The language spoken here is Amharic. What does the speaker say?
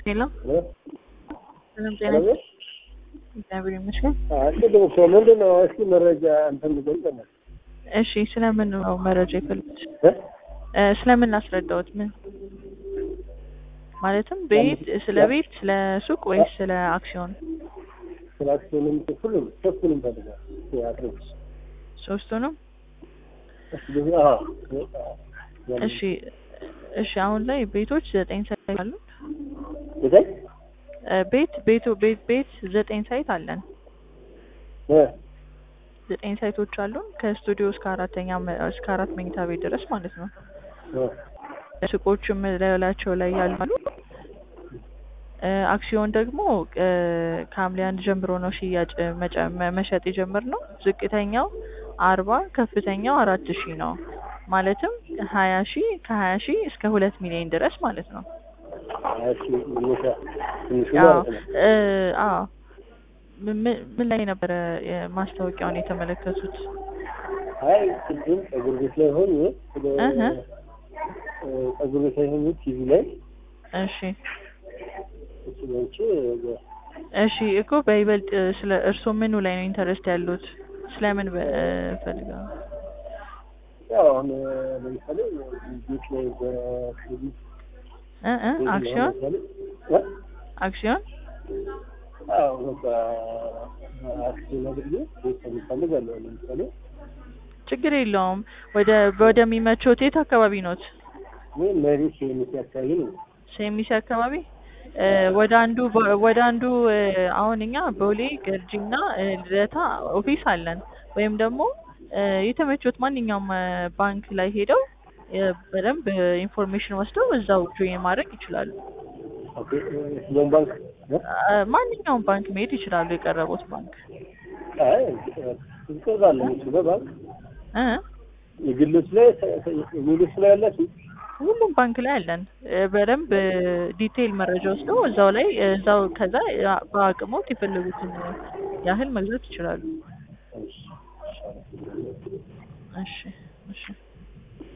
ሄሎ ሰላም ጤና ሰላም እግዚአብሔር ይመስገን። ቅድም እኮ ምንድን ነው እስኪ መረጃ እንትን ልገልጽ እሺ ስለምን ነው መረጃ የፈለጉት? እ ስለምን ላስረዳዎት? ምን ማለትም ቤት ስለ ቤት ስለ ሱቅ ወይስ ስለ አክሲዮን? ስለ አክሲዮንም ሁሉም ሶስቱንም ፈልጋል አድርግ ሶስቱንም? እሺ እሺ አሁን ላይ ቤቶች ዘጠኝ ሳይት አሉ። ይታይ እ ቤት ቤቱ ቤት ቤት ዘጠኝ ሳይት አለን። ዘጠኝ ሳይቶች አሉን ከስቱዲዮ እስከ አራተኛ መ- እስከ አራት መኝታ ቤት ድረስ ማለት ነው። ሱቆችም ላያቸው ላይ ያሉ እ አክሲዮን ደግሞ እ ከሐምሌ አንድ ጀምሮ ነው ሽያጭ መጨ- መ- መሸጥ የጀመርነው። ዝቅተኛው አርባ ከፍተኛው አራት ሺህ ነው። ማለትም ሀያ ሺህ ከሀያ ሺህ እስከ ሁለት ሚሊዮን ድረስ ማለት ነው። ትንሹ አዎ ማለት ነው እ አዎ ምን ምን- ምን ላይ ነበረ ማስታወቂያውን የተመለከቱት? አይ ቅድም ጸጉር ቤት ላይ ሆኜ ስለ እህ እ ጸጉር ቤት ላይ ሆኜ ቲቪ ላይ እሺ እሱ ላይቼ እሺ እኮ በይበልጥ ስለ እርስዎ ምኑ ላይ ነው ኢንተረስት ያሉት? ስለምን በ- ፈልገው? ያው አሁን ለምሳሌ ቤት ላይ በክሬዲት እ እ አክሲዮን እ? አክሲዮን አዎ በቃ አክሲዮን አድርጌ ቤት እፈልጋለሁ ለምሳሌ ችግር የለውም። ወደ ወደሚመቾት የት አካባቢ ኖት? ወይ መሬት የሚስ አካባቢ ነው ሴሚሲ አካባቢ እ ወደ አንዱ በ- ወደ አንዱ እ አሁን እኛ ቦሌ ገርጂና እ ልደታ ኦፊስ አለን። ወይም ደግሞ እ የተመቾት ማንኛውም እ ባንክ ላይ ሄደው እ በደንብ ኢንፎርሜሽን ወስደው እዛው ጆይን ማድረግ ይችላሉ። ኦኬ ሎን ባንክ እ? እ ማንኛውም ባንክ መሄድ ይችላሉ። የቀረቡት ባንክ አይ ይቀርባል እሱ በባንክ እ የግሎች ላይ የሚሉት ላይ ያላችሁ ሁሉም ባንክ ላይ አለን። እ በደንብ እ ዲቴይል መረጃ ወስደው እዛው ላይ እዛው ከዛ ያ- በአቅሞት የፈለጉትን ያህል መግዛት ይችላሉ። እሺ እሺ